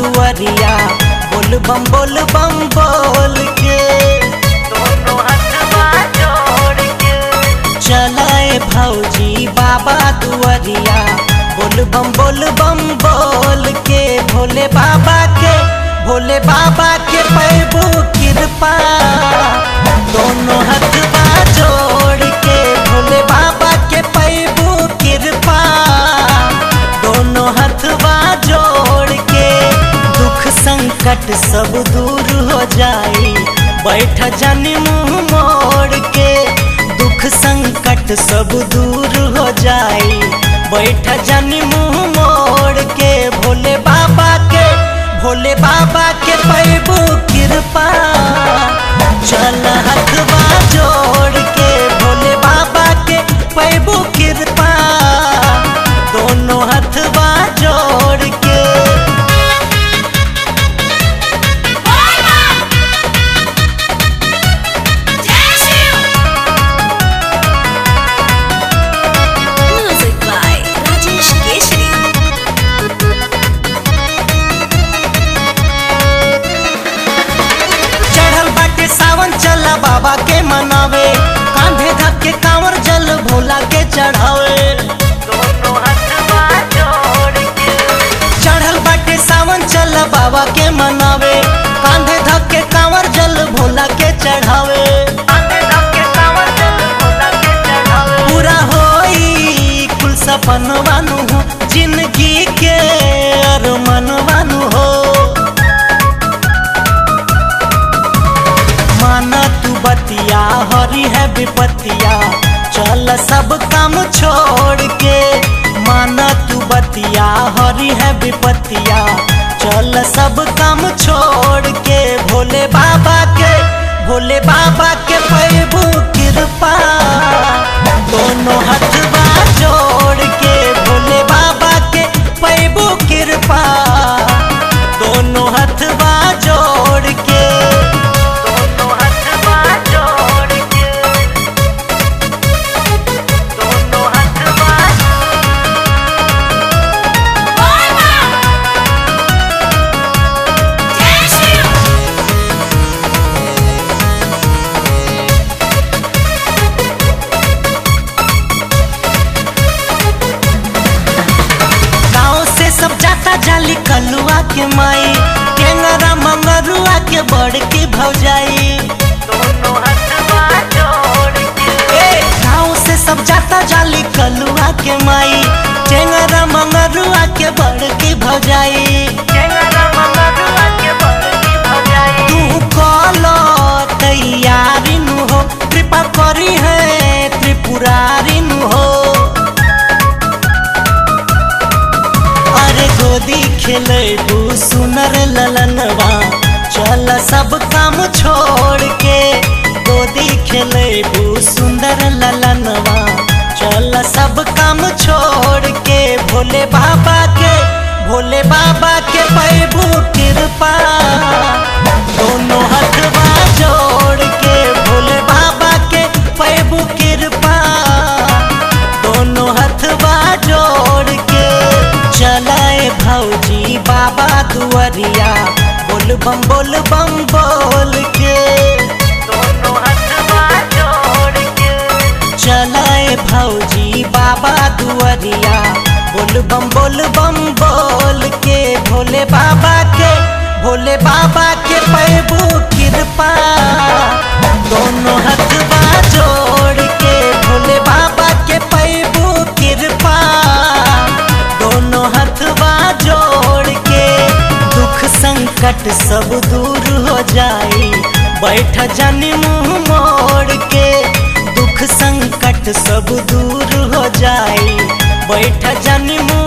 दुआरिया बोल बम बोल बम बोल के दोनों हथवा जोड़ के चलाए भौजी बाबा दुआरिया बोल बम बोल बम बोल के भोले बाबा के भोले बाबा के पैबो कृपा दोनों हथवा जोड़ के भोले बाबा के पैबो कृपा दोनों हथवा जोड़ के दुख संकट सब दूर हो जाई बैठ जानी मुंह मोड़ के दुख संकट सब दूर हो जाई बैठ जानी मुंह मोड़ के भोले बाबा के भोले बाबा के पैबो कृपा चल हथवा जोड़ के भोले बाबा के पैबो कृपा दोनों हथवा जोड़ के Music by Rajesh Keshri. चढ़ल बाटे सावन चला बाबा के मनावे कांधे धक के कांवर जल भोला के चढ़ावे दोनों हथवा जोड़ के चढ़ल बाटे सावन चला बाबा के मनावे कांधे धक के कांवर जल भोला के चढ़ावे आंधे धक्के कांवर जल भोला के चढ़ावे पूरा होई कुल सपन वानु हो जिंदगी के अरमान वानु हो माना तू बतिया हरी है विपतिया चल सब काम छोड़ के माना तू बतिया हरी है विपतिया चल सब काम छोड़ के भोले बाबा के भोले बाबा के पैबू कृपा दोनों हथवा जोड़ के भोले बाबा के पैबू कृपा दोनों हथवा जोड़ के दोनों हथवा जोड़ के दोनों हथवा गाँव से सब जाता जाली कलुआ के माई टेंगरा मंगरुआ के बड़ के भौजाई दोनों हथवा जोड़ के ए गाँव से सब जाता जाली कलुआ के माई टेंगरा मंगरुआ के बड़ के भौजाई चेंगरा मंगरुआ के बड़की भजाई तू कलो तैयारी नु हो कृपा करी है त्रिपुरारी नु हो अरे गोदी खेलेबू सुनर ललनवा चल सब काम छोड़ के गोदी खेलेबू सुंदर ललनवा चल सब काम छोड़ के भोले बाबा के भोले बाबा के पैबू कृपा दोनों हथवा जोड़ के भोले बाबा के पैबू कृपा दोनों हथवा जोड़ के चलाए भौजी बाबा दुआरिया बोल बम बोल बम बोल के दोनों हथवा जोड़ के चलाए भौजी बाबा दुआरिया बोल बम बोल बम बोल के भोले बाबा के भोले बाबा के पैबू कृपा दोनों हथवा जोड़ के भोले बाबा के पैबू कृपा दोनों हथवा जोड़ के दुख संकट सब दूर हो जाई बैठ जानी मुंह मोड़ के दुख संकट सब दूर हो जाई बैठ जानी मुंह